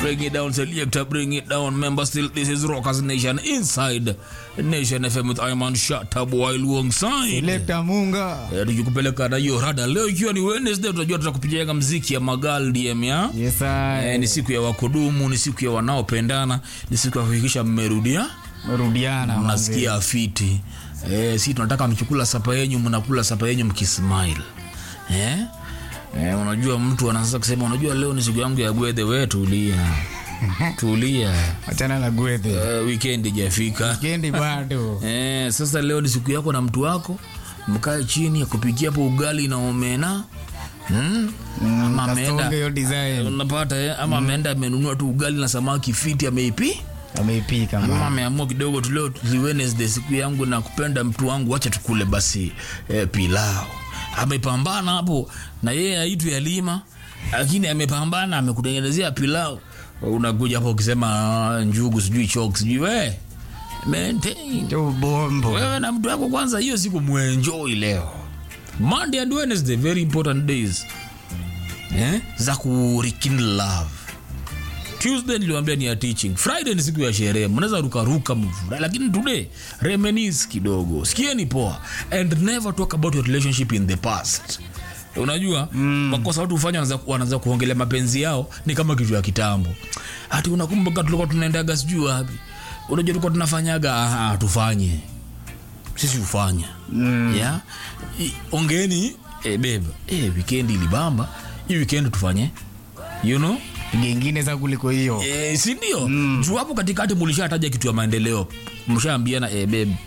Bring it down, selector, bring it down. Member still, this is Rockers Nation inside Nation FM with Iman Shatab while alongside. Lekta Munga. Eh, tukikupeleka na hiyo rada leo ikiwa ni Wednesday, tunajua tutakupigia mziki ya Magal DM ya Yes, I. eh, ni siku ya wakudumu, ni siku ya wanaopendana, ni siku ya kuhakikisha mmerudia Merudiana. mnasikia afiti eh, si tunataka mkikula sapa yenyu mnakula sapa yenyu mkismile eh? Eh, unajua mtu anaanza kusema unajua leo ni siku yangu ya gwedhe we tulia tulia Achana na gwethe. eh, weekend ijafika Kendi bado. eh, sasa leo ni siku yako na mtu wako mkae chini akupikia hapo ugali na omena hmm? ama Kasonge ameenda hiyo design. unapata eh? ama ameenda amenunua tu ugali na samaki fiti ameipi Ameipika mama mama. ameamua kidogo tu leo ni Wednesday siku yangu na kupenda mtu wangu wacha tukule basi eh, pilau amepambana hapo na yeye aitu ya lima lakini amepambana amekutengenezea pilau unakuja hapo ukisema "Ah, njugu sijui chok sijui we maintain Ndio bombo. wewe na mtu wako kwanza hiyo siku muenjoy leo monday and wednesday very important days eh? za kurikindle love tuesday niliwambia ni ya teaching friday ni siku ya sherehe mnaweza rukaruka mfurahi lakini today reminis kidogo sikieni poa and never talk about your relationship in the past unajua mm. makosa watu hufanya wanaanza- wanaanza kuongelea mapenzi yao ni kama kitu ya kitambo hati unakumbuka tulikuwa tunaendaga sijui wapi unajua tulikuwa tunafanyaga "Ah, tufanye sisi hufanya mm. yeah? I- ongeeni eh, beba eh, weekend ilibamba hii weekend tufanye you know Nyingine za kuliko hiyo. e, sindio mm. juu hapo katikati mulishataja kitu ya maendeleo mshaambiana e, babe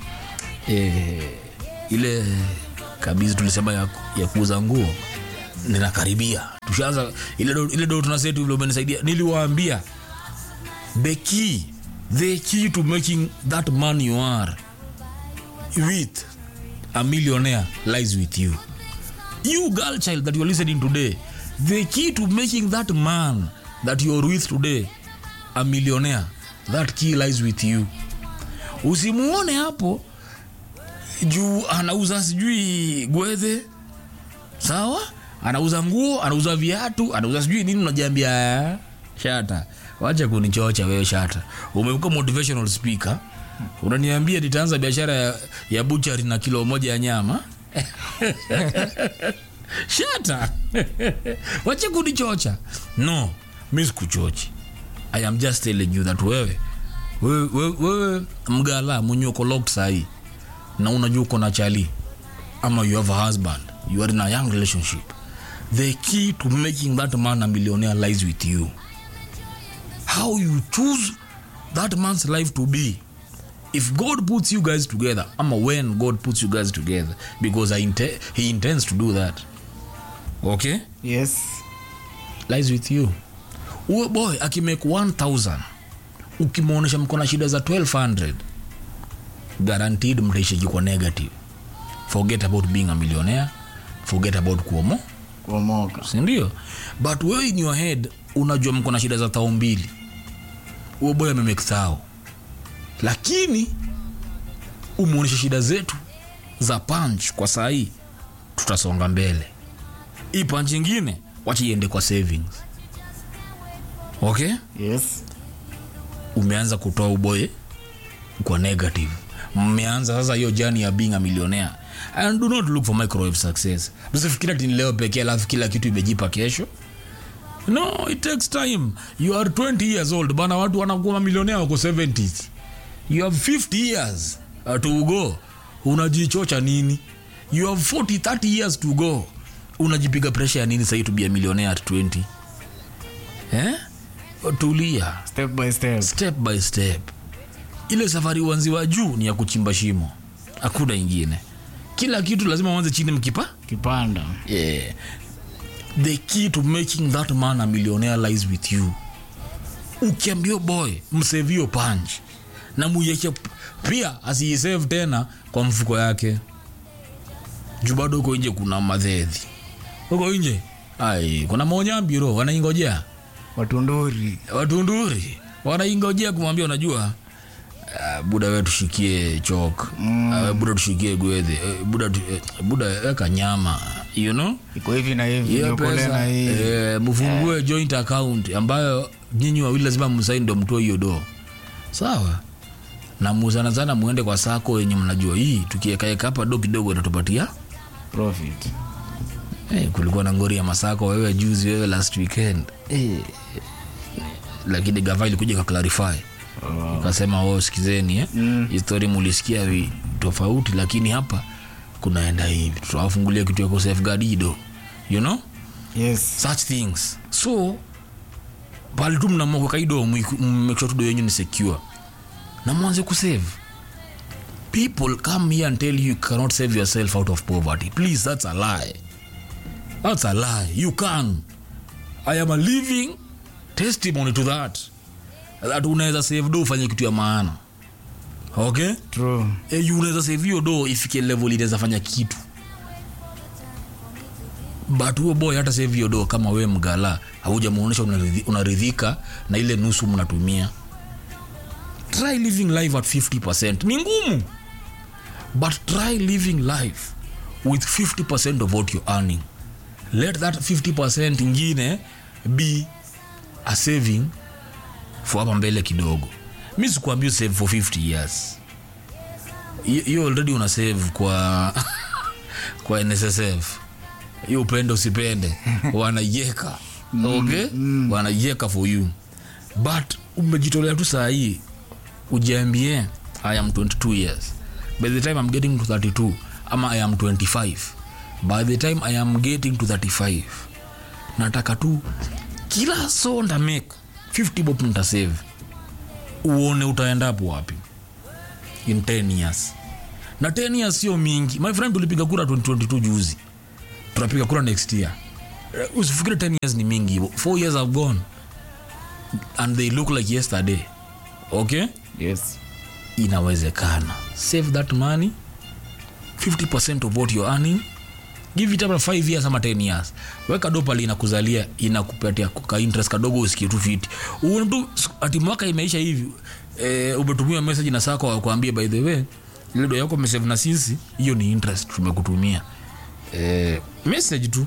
e, ile kabizi tulisema ya, ya kuuza nguo ninakaribia tushaanza ile do, ile do tunasetu vile umenisaidia niliwaambia the key the key to making that man you are with a millionaire lies with you you girl child that you're listening today the key to making that man that you're with today a millionaire that key lies with you usimuone hapo juu anauza sijui gwedhe sawa anauza nguo anauza viatu anauza sijui nini unajiambia "Ah, shata wacha kunichocha wewe shata umekuwa motivational speaker unaniambia nitaanza biashara ya, ya buchari na kilo moja ya nyama shata wache kunichocha no mi sikuchochi i am just telling you that wewe wewe, wewe, wewe mgala mwenye uko locked sahii na unajua uko na chali ama you have a husband you are in a young relationship the key to making that man a millionaire lies with you how you choose that man's life to be if god puts you guys together ama when god puts you guys together because I inte he intends to do that okay Yes. lies with you huyo boy akimake 1000 ukimwonyesha mko na shida za 1200 guaranteed mtaishiki kwa negative forget about being a millionaire forget about kuomo Kuomoka. sindio but wewe in your head unajua mko na shida za tao mbili huyo boy amemake thao lakini umwonyeshe shida zetu za punch kwa sahii tutasonga mbele hii punch ingine wacha iende kwa savings okay Yes. umeanza kutoa uboye kwa negative mmeanza sasa hiyo jani ya being a millionaire and do not look for microwave success usifikiri ati ni leo pekee alafu kila kitu imejipa kesho no it takes time you are 20 years old bana watu wanakuwa mamilionea wako 70s you have 50 years uh, to go unajichocha nini you have 40 30 years to go unajipiga presha ya nini sahii to be a millionaire at 20 eh? tulia Step by step. step by step ile safari uanziwa juu ni ya kuchimba shimo hakuna ingine kila kitu lazima uanze chini mkipa Kipanda. yeah. the key to making that man a millionaire lies with you ukiambio boy msevio punch na muieke pia asiisave tena kwa mfuko yake juu bado huko nje kuna madhedhi huko nje ai kuna maonyambiro wanaingojea Watunduri. watunduri wanaingojea kumwambia unajua uh, buda we tushikie chok mm. uh, buda tushikie gwedhe uh, buda, tu, uh, buda weka nyama you know iko hivi na hivi hiyo niokole pesa na hii eh, mfungue joint account ambayo nyinyi wawili lazima msaini ndo mtoe hiyo do sawa na muzana sana muende kwa sako yenye mnajua hii tukiekaeka hapa do kidogo itatupatia profit hey, kulikuwa na ngori ya masako wewe juzi wewe last weekend hey. lakini gava ilikuja kaklarify oh. kasema oh, sikizeni eh? mm. histori mulisikia vi- tofauti lakini hapa kunaenda hivi tutawafungulia kitu ya kusafeguard ido you know yes such things so pale tu mnamua kaido mmake sure tudo yenyu ni secure na mwanze kusave people come here and tell you you cannot save yourself out of poverty please that's a lie that's a lie you can i am a living testimony to that that unaweza save do ufanye kitu ya maana okay true e, you unaweza save hiyo do ifike level inaweza fanya kitu but huo boy hata save hiyo do kama we mgala haujamuonyesha unaridhi- unaridhika na ile nusu mnatumia try living life at 50 ni ngumu but try living life with 50 of what you're earning let that 50 ingine be a saving for hapa mbele kidogo mi sikuambia save for 50 years Hi- hiyo already una save kwa kwa nssf hiyo upende usipende wanaieka okay wanaieka for you but umejitolea tu saa hii ujiambie i am 22 years by the time i'm getting to 32 ama i am 25 by the time i am getting to 35 nataka tu kila so ndamake 50 bob nitasave uone utaendapo wapi in 10 years na 10 years sio mingi my friend tulipiga kura 2022 juzi tunapiga kura next year Eh, usifikiri 10 years ni mingi hivo 4 years have gone and they look like yesterday okay yes inawezekana save that money 50 of what you're earning give it up 5 years ama 10 years weka do pale inakuzalia inakupatia ka interest kadogo usikie tu fiti uone tu ati mwaka imeisha hivi eh, umetumia message na sako wakwambia by the way ile do yako umesave na sisi hiyo ni interest tumekutumia eh, message tu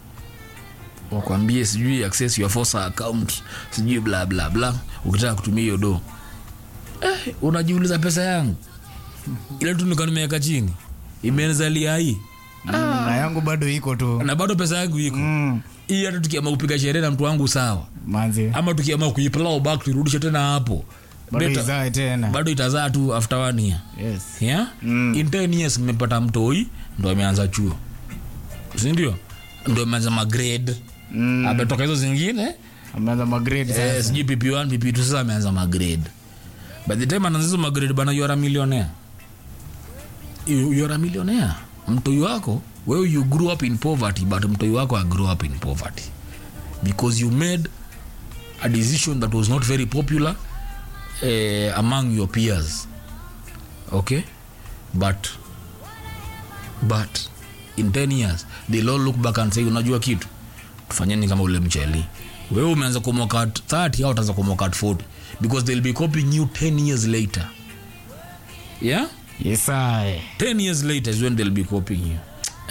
wakwambie sijui access your forsa account sijui bla bla bla ukitaka kutumia hiyo do eh, unajiuliza pesa yangu ile tu nika nimeweka chini imezalia hii na yangu bado iko tu na bado pesa yangu iko mm. hii hata tukiama kupiga sherehe na mtu wangu sawa manzi ama tukiama kuiplau back tuirudishe tena hapo bado Better- izae tena bado itazaa tu after one year yes yeah? Mm. in 10 years mmepata mtoi ndo ameanza chuo sindio ndo ameanza magrade Mm. ametoka hizo zingine ameanza magrade eh, sasa sijui pp1 pp2 sasa ameanza magrade by the time anaanza hizo magrade bana you are a millionaire you, you are a millionaire mtoi wako wewe you grew up in poverty but mtoi wako I grew up in poverty because you made a decision that was not very popular eh, among your peers okay but but in 10 years they'll all look back and say unajua kitu tufanyeni kama ule mcheli wewe umeanza kumoka at 30 au utaanza kumoka at 40 because they'll be copying you 10 years later yeah yes I. 10 years later is when they'll be copying you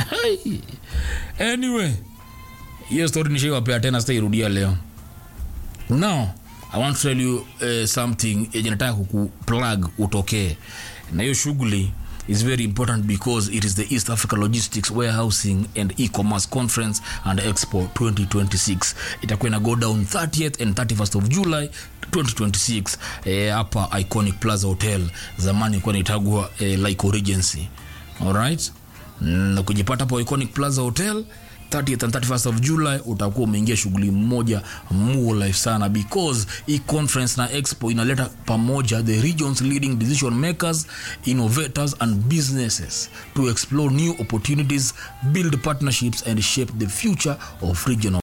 anyway hiyo story nishaiwapea tena sitairudia leo now i want to tell you uh, something yenye nataka kukuplug utokee na hiyo shughuli is very important because it is the east africa logistics warehousing and e-commerce conference and expo 2026 itakuwa ina go down 30th and 31st of july 2026 eh, hapa iconic plaza hotel zamani ilikuwa inaitagwa eh, like regency alright na kujipata hapo iconic plaza hotel 30th and 31st of july utakuwa umeingia shughuli mmoja muo life sana because hii conference na expo inaleta pamoja the regions leading decision makers innovators and businesses to explore new opportunities build partnerships and shape the future of regional